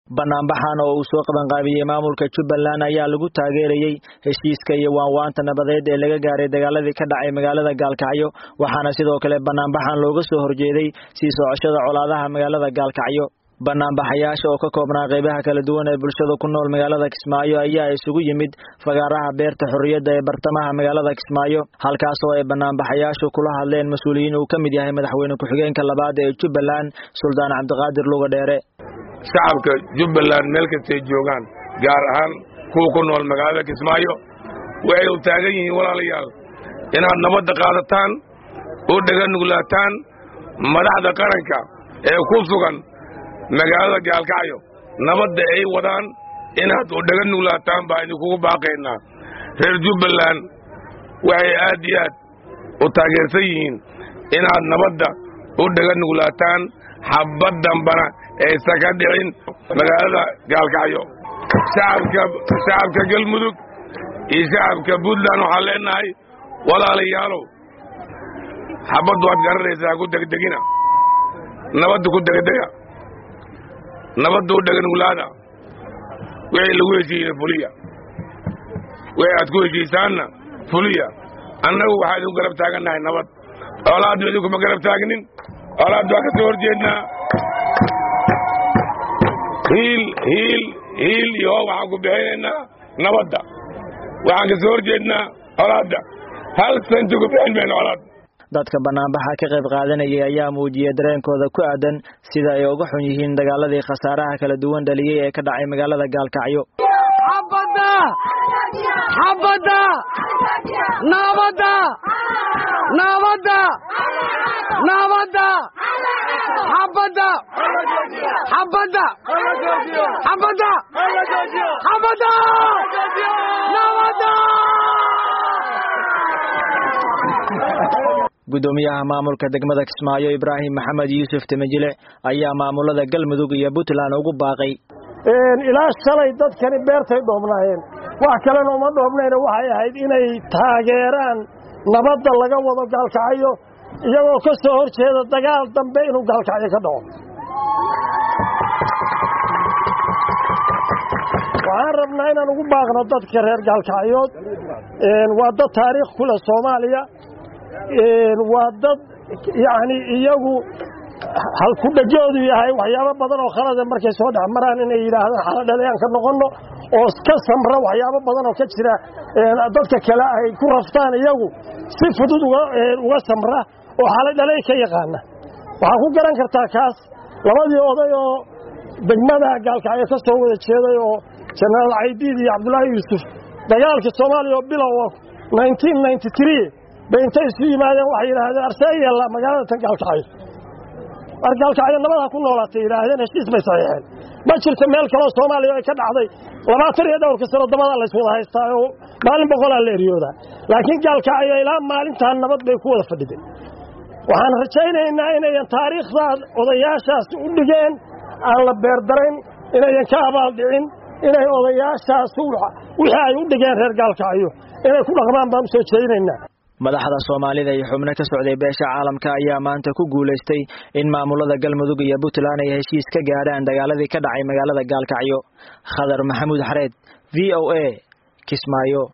banaanbaxan oo uu soo qabanqaabiyey maamulka jubbaland ayaa lagu taageerayey heshiiska iyo waanwaanta nabadeed ee laga gaaray dagaaladii ka dhacay magaalada gaalkacyo waxaana sidoo kale banaanbaxan looga soo horjeeday sii socoshada colaadaha magaalada gaalkacyo banaanbaxayaasha oo ka koobnaa qeybaha kala duwan ee bulshada ku nool magaalada kismaayo ayaa isugu yimid fagaaraha beerta xorriyadda ee bartamaha magaalada kismaayo halkaas oo ay banaanbaxayaashu kula hadleen mas-uuliyiin uu ka mid yahay madaxweyne ku-xigeenka labaad ee jubbaland suldaan cabdiqaadir luga dheere shacabka jubbaland meel kastay joogaan gaar ahaan kuwa ku nool magaalada kismaayo waxay u taagan yihiin walaalayaal inaad nabadda qaadataan oo dhega nuglaataan madaxda qaranka ee ku sugan magaalada gaalkacyo nabadda ay wadaan inaad u dhega nuglaataan baa idinkugu baaqaynaa reer jubbaland waxay aad iyo aad u taageersan yihiin inaad nabadda u dhega nuglaataan xabbad dambana aysan ka dhicin magaalada gaalkacyo shacabka galmudug iyo shacabka puntland waxaan leenahay walaalayaalow xabbaddu waad garanaysaa ku degdegina nabadda ku degdega nabadda u dheganuglaada wixii lagu heshiiyeyna fuliya wixii aad ku heshiisaanna fuliya annagu waxaa idinku garab taagannahay nabad oolaadnu idinkuma garab taagnin oolaaddu waa ka soo horjeednaa hiil hiil hiil iyo hoo waxaan ku bixinaynaa nabadda waxaan ka soo horjeednaa colaadda hal santi ku bixin mayno colaad dadka banaanbaxa ka qayb qaadanayay ayaa muujiyey dareenkooda ku aadan sida ay uga xun yihiin dagaaladii khasaaraha kala duwan dhaliyey ee ka dhacay magaalada gaalkacyo xabadda xabadda nabadda nabadda nabadda xabadda xabadda xabadda xabadda nabadda gudoomiyaha maamulka degmada kismaayo ibraahim maxamed yuusuf temejile ayaa maamulada galmudug iyo puntland ugu baaqay ilaa shalay dadkani beertay dhoobnaayeen wax kalena uma dhoobnayna waxay ahayd inay taageeraan nabadda laga wado gaalkacyo iyagoo ka soo hor jeeda dagaal dambe inuu gaalkacyo ka dhaco waxaan rabnaa inaan ugu baaqno dadka reer gaalkacyood waa dad taariikh ku leh soomaaliya waa dad yacni iyagu halkudhajoodu yahay waxyaabo badan oo khalade markay soo dhex maraan inay yidhaahdaan xaladhalayaan ka noqonno oo ka samra waxyaabo badan oo ka jira dadka kale ay ku raftaan iyagu si fudud uga samra oo xaladhalay ka yaqaana waxaa ku garan kartaa kaas labadii oday oo degmada gaalkacyo ka soo wada jeeday oo jenaraal caydiid iyo cabdulaahi yuusuf dagaalka soomaaliya oo bilow bay intay isu yimaadeen waxay yidhaahdeen arseeyalla magaalada tan gaalkacyo war gaalkacyo nabad ha ku noolaatay yidhaahdeen heshiis bay saxiixeen ma jirto meel kaloo soomaaliya ay ka dhacday labaatan iyo dhowrka sano dabada layswada haystaa oo maalin boqolaa la eryoodaa laakiin gaalkacyo ilaa maalintaa nabad bay ku wada fadhideen waxaan rajaynaynaa inayan taariikhdaa odayaashaas u dhigeen aan la beerdarayn inayan ka abaaldhicin inay odayaashaas wixii ay u dhigeen reer gaalkacyo inay ku dhaqmaan baan u soo jeedinaynaa madaxda soomaalida iyo xubno ka socday beesha caalamka ayaa maanta ku guulaystay in maamulada galmudug iyo puntland ay heshiis ka gaadhaan dagaaladii ka dhacay magaalada gaalkacyo khadar maxamuud xareed v o a kismaayo